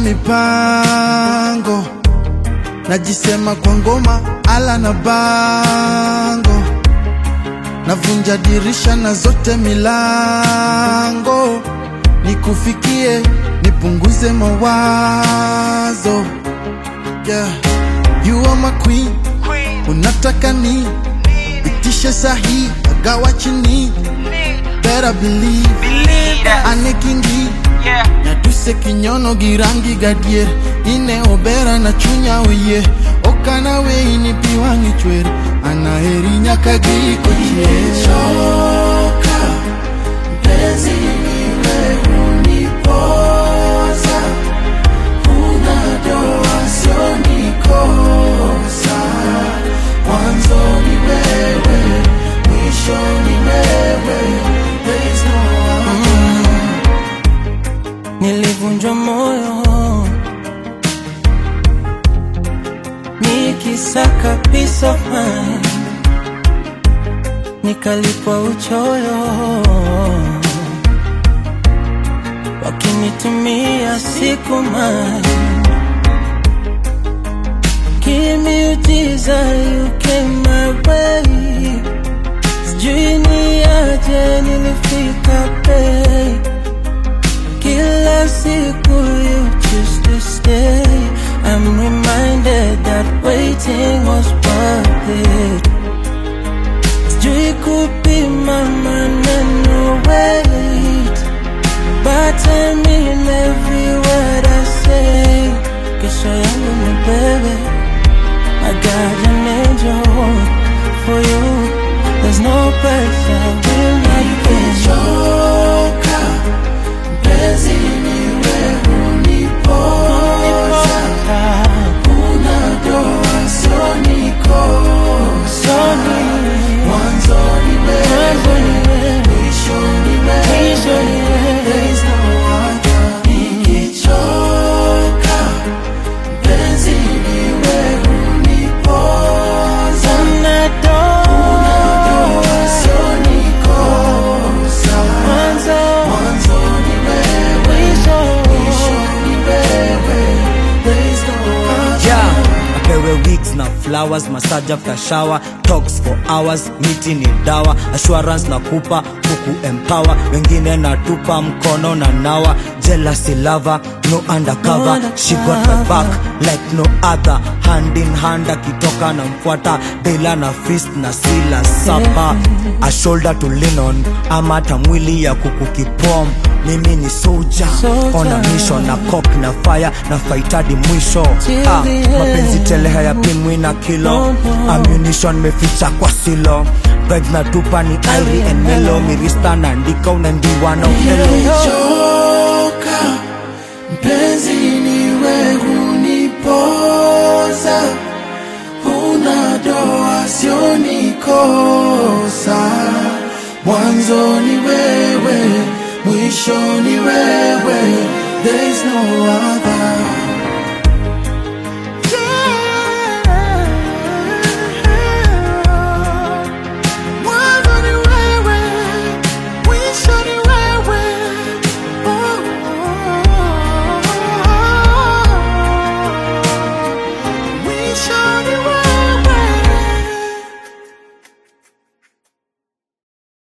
mipango najisema kwa ngoma ala na bango navunja dirisha na zote milango nikufikie nipunguze mawazo yeah. you are my queen unataka ni itishe sahi agawa chini better believe anekingi nyaduse kinyono girangi gadier ine obera na chunya oye okana weini piwangi chwer anaheri nyaka giko Nimechoka, mpenzi niwe unipoza, una doa sio nikosa. Mwanzo ni wewe, mwisho ni wewe, there is no other. Nilivunjwa moyo nikisaka peace of mind, nikalipwa uchoyo, wakinitumia siku mind. Kimiujiza you came my way, sijui ni aje nilifika bei kila siku you choose to stay. I'm reminded that waiting was worth it. Sijui kupima maneno wait, but I mean every word I say. Kesho yangu ni bebe, I got an angel for you. There's no place I will not go. Nimechoka, mpenzi niwe unipoza, una doa sio nikosa. Mwanzo ni wewe, mwisho ni wewe, there is no other. Nikichoka, mpenzi niwe unipoza, una doa sio nikosa. Mwanzo ni wewe, mwisho ni wewe, there is no other. yeah. apewe wigs na flowers massage after shower talks for hours miti ni dawa assurance na kupa kuku empower wengine natupa mkono na nawa jealousy lover no undercover she got my back like no other hand in hand akitoka na mfuata dela na fist na sila sapa a shoulder to lean on ama hata mwili ya kuku kipom mimi ni soldier Soldier. on a mission na cock na fire na faitadi mwisho Till ah, the end. mapenzi tele hayapimwi na kilo No, no. ammunition meficha kwa silo vibes na tupa ni iri and melo mirista naandika unaambiwa na upelo Nimechoka, mpenzi niwe unipoza, una doa sio nikosa. Mwanzo ni wewe, mwisho ni wewe, there is no other.